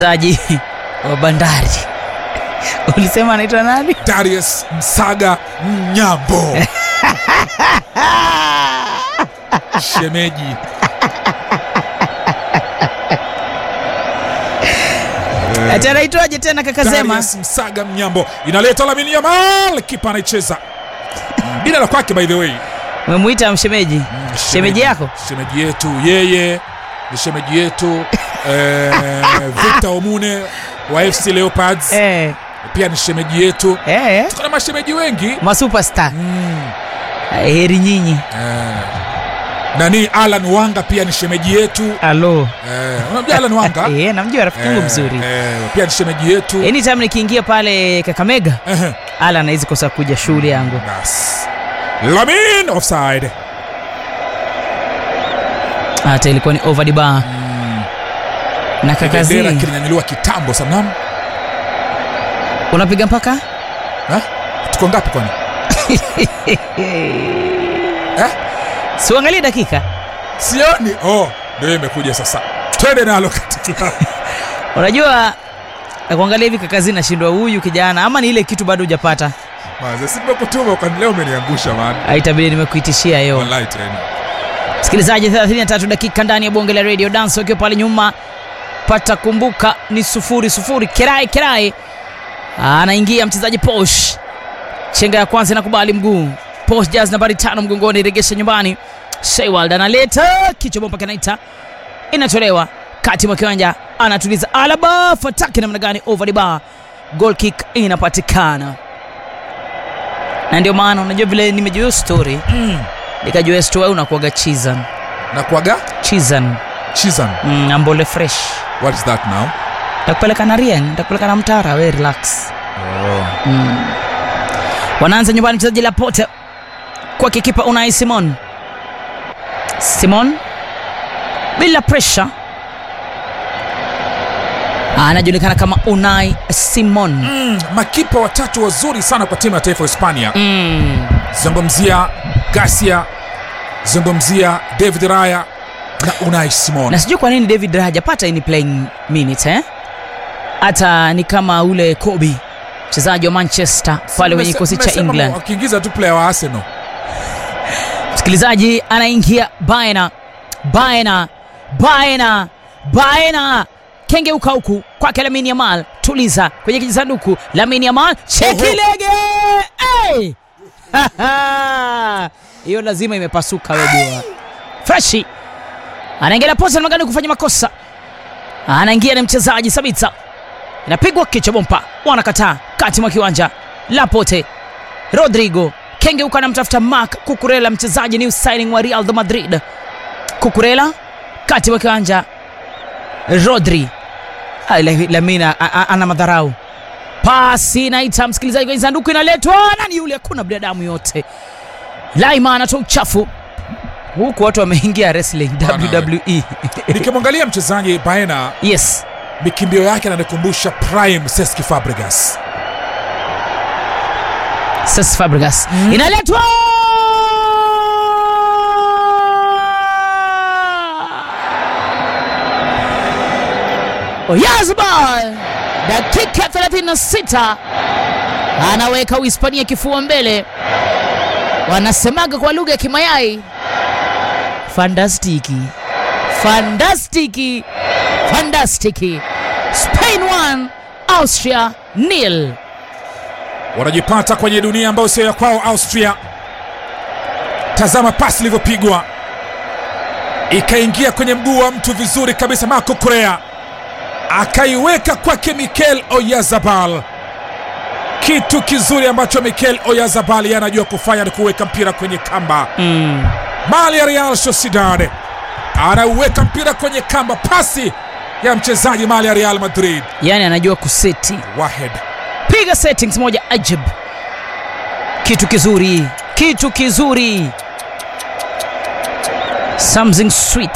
mchezaji wa Bandari ulisema anaitwa nani? Darius Msaga Mnyambo shemeji Ati anaitwaje tena kaka Zema? Darius Msaga Mnyambo inaleta Lamine Yamal, kipa anaicheza bila la kwake, by the way Umemuita mshemeji? Shemeji yako? shemeji yetu, yeye ni shemeji yetu eh, Victor Omune wa FC Leopards Eh, pia ni shemeji yetu. eh, Tuko na mashemeji wengi masuperstar. mm. Heri nyinyi. eh. Nani Alan Wanga pia ni shemeji yetu Alo. eh, unamjua Alan Wanga Eh, namjua rafiki yangu Eh, mzuri. eh, pia ni shemeji yetu Anytime nikiingia pale Kakamega, Ehe. ala anawezi kosa kuja shule yangu. Bas. Lamin offside Hata ilikuwa ni over the bar. Na kaka bendera Z, kilinyanyuliwa kitambo sana unapiga mpaka? Eh? tuko ngapi kwani eh? Si uangalie dakika. sioni oh, ndio imekuja sasa twende nalo katika Unajua na kuangalia hivi kaka Z nashindwa huyu kijana ama ni ile kitu bado hujapata. Maze, si nimekutuma kwani leo umeniangusha man Haitabidi nimekuitishia hiyo. wallahi tena Msikilizaji, 33 dakika ndani ya bonge la radio dance, ukiwa pale nyuma pata kumbuka ni sufuri sufuri. Kerai Kerai anaingia mchezaji Posh, chenga ya kwanza inakubali mguu Posh jazz nambari tano mgongoni, regesha nyumbani. Shewald analeta kichwa bomba kinaita, inatolewa kati mwa kiwanja, anatuliza Alaba, fataki namna gani, over the bar, goal kick inapatikana. Na ndio maana unajua vile nimejua hiyo story mm. nikajua story unakuaga chizan na kuaga chizan chizan mm, ambole fresh what is that now takupeleka na rien takupeleka na mtara we relax oh. mm. wanaanza nyumbani mchezaji lapote kwa kikipa unai simon simon bila pressure anajulikana kama unai simon mm. makipa watatu wazuri sana kwa timu ya taifa ya hispania mm. zungumzia gasia zungumzia david raya na unai simon na sijui kwa nini david Raya hajapata any playing minutes eh? hata ni kama ule kobi mchezaji wa manchester pale kwenye kikosi cha Mmesema england wakiingiza tu player wa arsenal msikilizaji anaingia baena baena baena baena kengeuka huku kwake lamini yamal tuliza kwenye kijisanduku lamini yamal chekilege hey! hiyo lazima imepasuka wejua freshi anaingia posa magani kufanya makosa anaingia na mchezaji sabita inapigwa kichwa bompa wanakataa kati mwa kiwanja lapote rodrigo kengeuka anamtafuta mark kukurela mchezaji new signing wa real de madrid kukurela kati mwa kiwanja rodri Ah, La- lamina a- a- ana madharau pasi naita msikilizaji kwenye sanduku inaletwa nani yule hakuna binadamu yote laima anatoa uchafu huku watu wameingia wrestling Bwana wwe nikimwangalia mchezaji baena yes mikimbio yake ananikumbusha prime seski fabregas Cesc Fabregas inaletwa Oyazbal dakika 36 anaweka Uhispania kifua mbele, wanasemaga kwa lugha ya Kimayai, fantastiki fantastiki fantastiki. Spain 1 Austria nil. wanajipata kwenye dunia ambayo sio ya kwao austria tazama pasi ilivyopigwa ikaingia kwenye mguu wa mtu vizuri kabisa marco korea akaiweka kwake mikel oyazabal kitu kizuri ambacho mikel oyazabal yeye anajua kufanya ni kuweka mpira kwenye kamba Mm. mali ya real sociedad anauweka mpira kwenye kamba pasi ya mchezaji mali ya real madrid yani anajua kuseti wahed piga settings moja ajab kitu kizuri kitu kizuri something sweet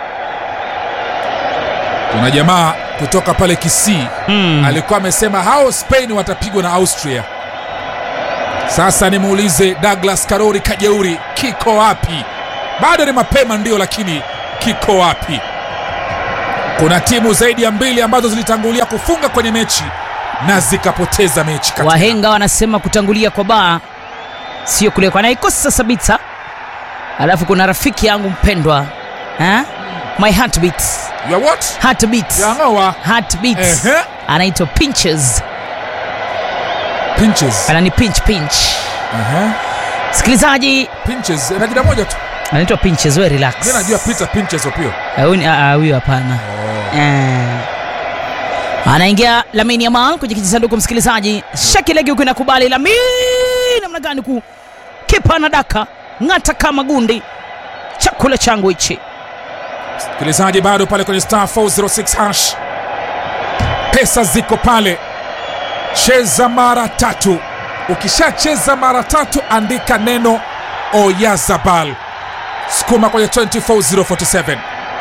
kuna jamaa kutoka pale kisii mm. alikuwa amesema hao spain watapigwa na austria sasa nimuulize douglas karori kajeuri kiko wapi bado ni mapema ndio lakini kiko wapi kuna timu zaidi ya mbili ambazo zilitangulia kufunga kwenye mechi na zikapoteza mechi Katela. wahenga wanasema kutangulia kwa baa sio kulekwa naikosa sabita alafu kuna rafiki yangu mpendwa ha? my heartbeat You are what? heartbeat Yangoa. heartbeat Ehe. anaitwa pinches Pinches. anani pinch pinch Ehe. msikilizaji Pinches. Na jina moja tu. anaitwa pinches we relax Mimi najua Peter Pinches Opio. Ah, huyu ni- ah, ah, huyu hapana Eh. anaingia Lamine Yamal kwenye kijisanduku msikilizaji, shakilegi huku inakubali Lamine, namna gani ku kipa na daka ng'ata kama gundi, chakula changu hichi. Msikilizaji bado pale kwenye star 406 hash. Pesa ziko pale. Cheza mara tatu. Ukishacheza mara tatu andika neno Oyazabal. Sukuma kwenye 24047.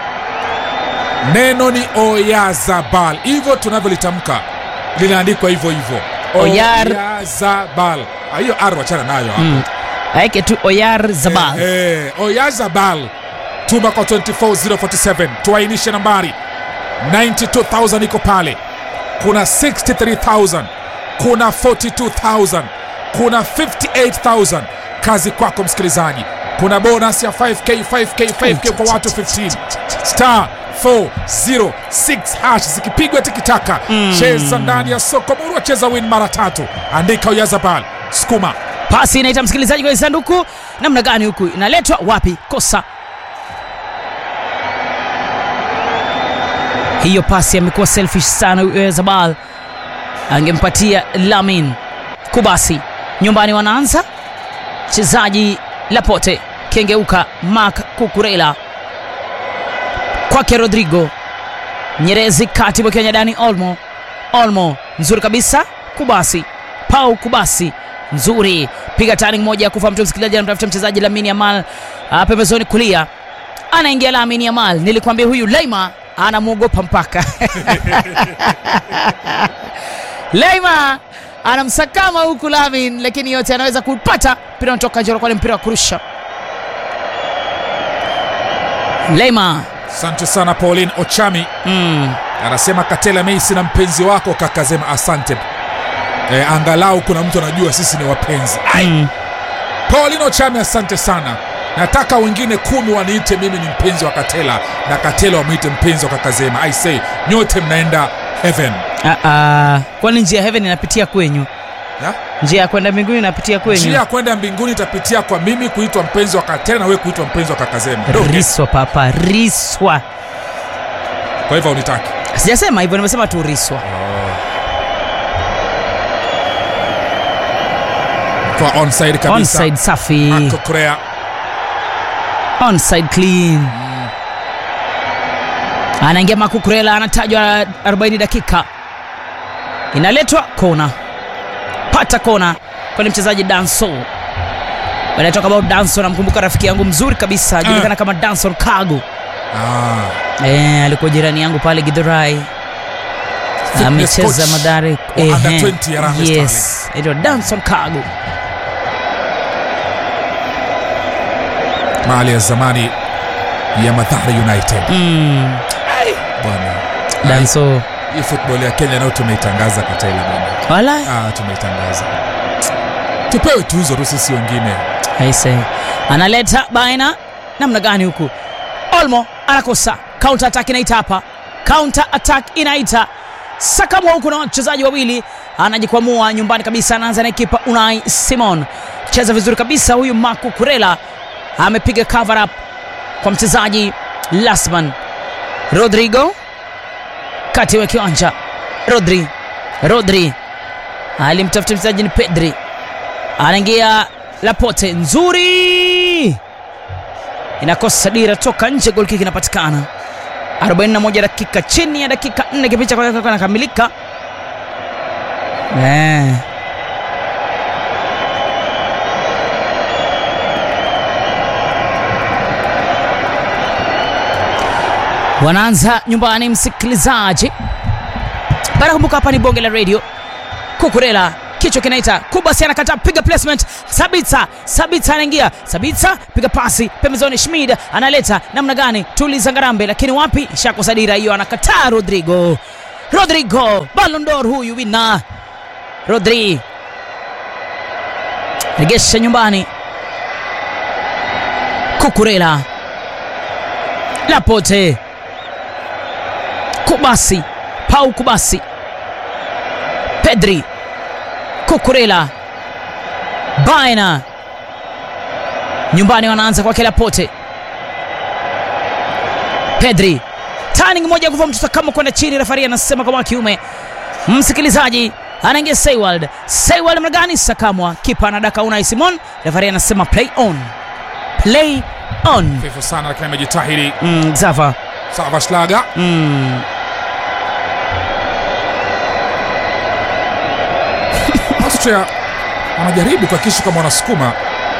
Neno ni Oyazabal. Hivyo tunavyolitamka linaandikwa hivyo hivyo. Oyar- Oyazabal. Ah, Hiyo R wachana nayo hapo. Mm. Aeke tu Oyar Zabal. Eh, eh, Oyazabal tuma kwa 24047 tuainishe nambari 92000 iko pale kuna 63000 kuna 42000 kuna 58000 kazi kwako msikilizaji kuna bonus ya 5k 5k 5k kwa watu 15 star 406 hash zikipigwa tikitaka cheza ndani ya soko murwa cheza win mara tatu andika Oyazabal sukuma Pasi inaita msikilizaji kwenye sanduku, namna gani huku inaletwa wapi? Kosa hiyo pasi amekuwa selfish sana huyo Zabal, angempatia Lamin Kubasi. Nyumbani wanaanza mchezaji Lapote, kengeuka Mark Kukurela kwake Rodrigo Nyerezi, kati mwa Dani Olmo. Olmo nzuri kabisa, Kubasi Pau Kubasi nzuri, piga turning moja ya kufa mtu. Msikilizaji anamtafuta mchezaji Lamine Yamal ah, pembezoni kulia, anaingia Lamine Yamal. Nilikwambia huyu Leima anamwogopa mpaka Leima anamsakama huku Lamin, lakini yote anaweza kupata mpira unatoka nje, kwa mpira wa kurusha. Leima asante sana Pauline Ochami mm. anasema Katela Meisi na mpenzi wako kakasema asante e, angalau kuna mtu anajua sisi ni wapenzi Ai, Mm. Pauline Ochami asante sana nataka wengine kumi waniite mimi ni mpenzi wa Katela na Katela wamwite mpenzi wa kakazema I say nyote mnaenda heaven Ah, ah. Kwani njia ya heaven inapitia kwenyu? ya? Njia ya kwenda mbinguni inapitia njia kwenyu? ya kwenda mbinguni itapitia kwa mimi kuitwa mpenzi wa Katela na wewe kuitwa mpenzi wa kakazema Don't guess. Riswa papa, riswa. kwa hivyo unitaki Sijasema hivyo, nimesema tu riswa. kwa onside kabisa Onside safi, Marco Correa onside clean. Anaingia Makukurela, anatajwa 40 dakika, inaletwa kona, pata kona kwani mchezaji Danso When I talk about Danson, namkumbuka rafiki yangu mzuri kabisa ajulikana kama Danson Kago. ah. Eh, alikuwa jirani yangu pale Githurai. Fitness Amecheza coach Madare. wa under 20 ya Harambee yes, anaitwa Danson Kago. mali ya zamani ya Mathare United Mm, bwana. Danso Hii football ya Kenya nayo tumeitangaza Katela bwana. wala Ah, tumeitangaza. Tupewe tuzo tu sisi wengine. aise, analeta baina namna gani huku? Olmo anakosa counter attack, inaita hapa counter attack inaita sakamwa huku na wachezaji wawili, anajikwamua nyumbani kabisa, anaanza na kipa Unai Simon, cheza vizuri kabisa huyu Marco Kurela amepiga cover up kwa mchezaji Lasman Rodrigo kati wa kiwanja Rodri Rodri alimtafuta mchezaji ni Pedri, anaingia Lapote, nzuri, inakosa dira, toka nje, gol kick inapatikana. 41 dakika, chini ya dakika 4 kipindi cha kwanza kinakamilika. Eh. Wanaanza nyumbani, msikilizaji. Bana, kumbuka hapa ni bonge la radio. Kukurela kichwa kinaita kubasi anakataa piga placement sabitsa sabitsa anaingia sabitsa piga pasi pembezoni schmid analeta namna gani tuliza ngarambe lakini wapi shakosa dira hiyo anakataa rodrigo rodrigo balondor huyu wina rodri regesha nyumbani kukurela lapote kubasi pau kubasi pedri kukurela baina nyumbani wanaanza kwake lapote pedri turning moja kuva mtoto kama kwenda chini refari anasema kama kiume msikilizaji anaingia Saywald Saywald mnagani sakamwa kipa anadaka Unai Simon refari anasema play on play on Fifu sana lakini amejitahidi mm, Xaver Sava Schlager. mm. Austria wanajaribu kuhakikisha kama wanasukuma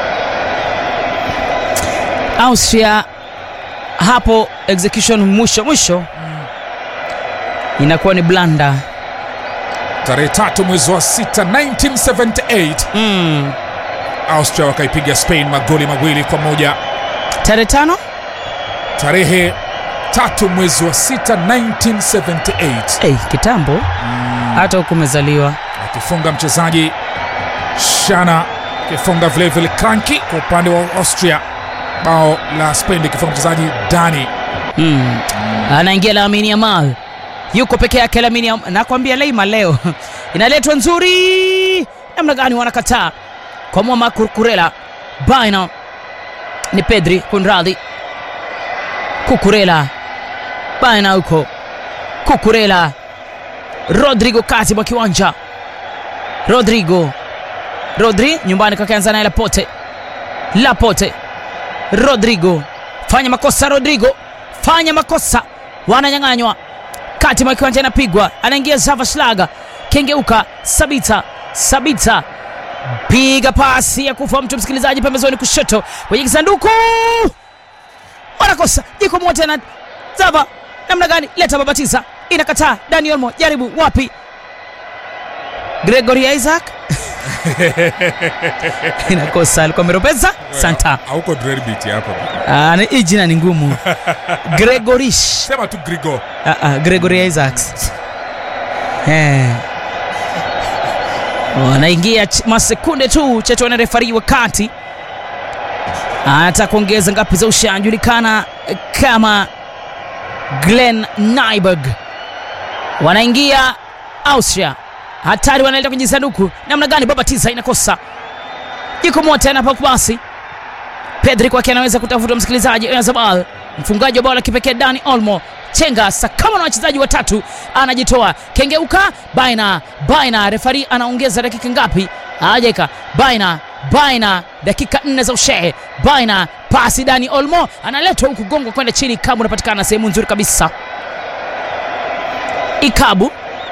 Austria hapo execution mwisho mwisho inakuwa ni blanda tarehe tatu mwezi wa sita 1978 mm. Austria wakaipiga Spain magoli mawili kwa moja tarehe tano tarehe tatu mwezi wa sita 1978 hey, kitambo hata huku umezaliwa akifunga mchezaji Shana akifunga vilevile Kranki kwa upande wa Austria bao la Spain likifunga mchezaji Dani mm. anaingia Lamine Yamal yuko peke yake Lamine Yamal nakwambia Leima leo inaletwa nzuri namna gani wanakataa kwa Mwama Kukurela baina ni Pedri kunradhi Kukurela baina huko Kukurela Rodrigo kati mwa kiwanja Rodrigo Rodri nyumbani kakianza naye Lapote Lapote Rodrigo fanya makosa Rodrigo fanya makosa wananyang'anywa kati mwa kiwanja inapigwa anaingia Zava Schlager kengeuka Sabita Sabita piga pasi ya kufa mtu msikilizaji pembezoni kushoto kwenye kisanduku wanakosa jiko moja na Zava namna gani leta babatiza inakataa Dani Olmo jaribu wapi Gregory Isaac inakosa alikuwa ameropeza Santa hauko Dreadbeat hapa Ah, ni- hii jina ni ngumu Gregorish sema tu Grigo Ah, ah, Gregory Isaacs Eh. wanaingia ch- masekunde tu chacho na refari wa kati anataka kuongeza ngapi za usha anajulikana eh, kama Glenn Nyberg wanaingia Austria hatari wanaelekea kwenye sanduku namna gani babatiza inakosa iko moja anapakubasi Pedri kwake anaweza kutafuta msikilizaji Oyarzabal, mfungaji wa bao la kipekee Dani Olmo chenga sakama na wachezaji watatu, anajitoa kengeuka, baina baina, refari anaongeza dakika ngapi? Hajaweka baina baina, dakika nne za ushehe baina, pasi Dani Olmo analetwa huku gongo kwenda chini, Ikabu unapatikana sehemu nzuri kabisa, Ikabu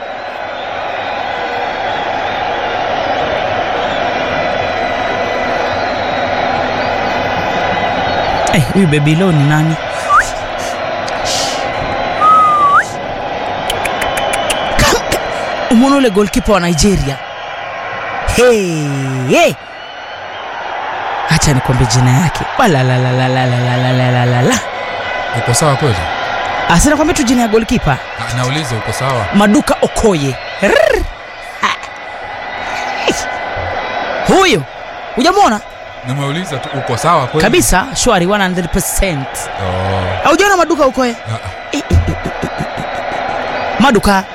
Eh, huyu Babylon ni nani? Umeona ule goalkeeper wa Nigeria? Hey, hey. Acha nikwambie jina yake. Walalalalalalalalala. uko sawa kweli Asi nakwambia tu jina ya goalkeeper. Ah, nauliza uko sawa Maduka Okoye. Rrrr. Ah. Huyo hujamwona nimeuliza tu uko sawa kweli kabisa? Shwari 100%. oh. Haujaona Maduka Okoye? ah, Eh, eh, eh, eh, eh. Maduka ah.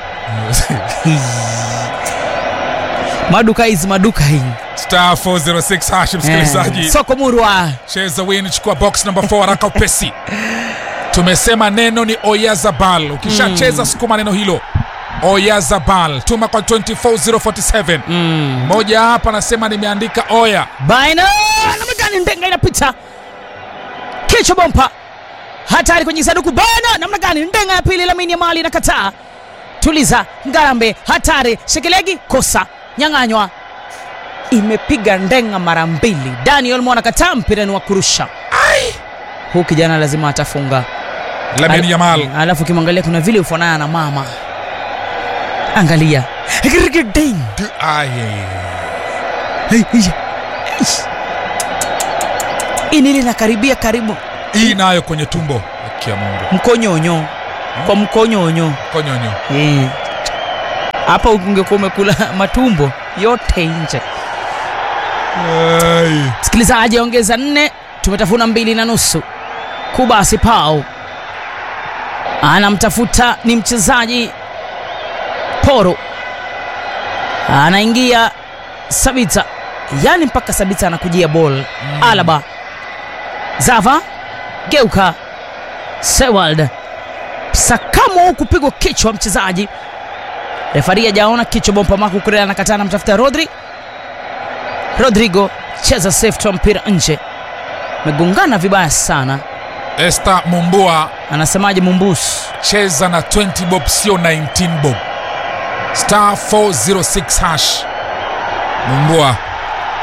maduka hizi maduka hii star 406 hash msikilizaji Eh, soko murwa cheza win chukua box number 4 haraka upesi tumesema neno ni oyazabal ukishacheza sukuma neno hilo oyazabal tuma kwa 24047 mm. moja hapa anasema nimeandika oya baina namna gani ndenga inapita kichwa bompa hatari kwenye sanduku baina namna gani ndenga ya pili lamini ya mali inakataa tuliza ngarambe hatari shekelegi kosa nyang'anywa imepiga ndenga mara mbili daniel mwana kataa mpira ni wa kurusha huu kijana lazima atafunga lamin Al- yamal alafu ukimwangalia kuna vile ufanana na mama angalia Ding. Du- ai. Hey, hey. Hii nili nakaribia karibu hii nayo kwenye tumbo kia mungu mkonyonyo kwa mkonyonyo konyonyo Eh. hapa ungekuwa umekula matumbo yote nje Ai. msikilizaji ongeza nne tumetafuna mbili na nusu kubasi pao anamtafuta ni mchezaji poro anaingia sabita yani mpaka sabita anakujia bol mm. alaba zava geuka sewald sakamo huku pigwa kichwa mchezaji refari ajaona kichwa bompa maku kurela anakataa anamtafuta rodri rodrigo cheza safe toa mpira nje megongana vibaya sana Esther Mumbua anasemaje mumbus cheza na 20 bob sio 19 bob star 406 hash Mumbua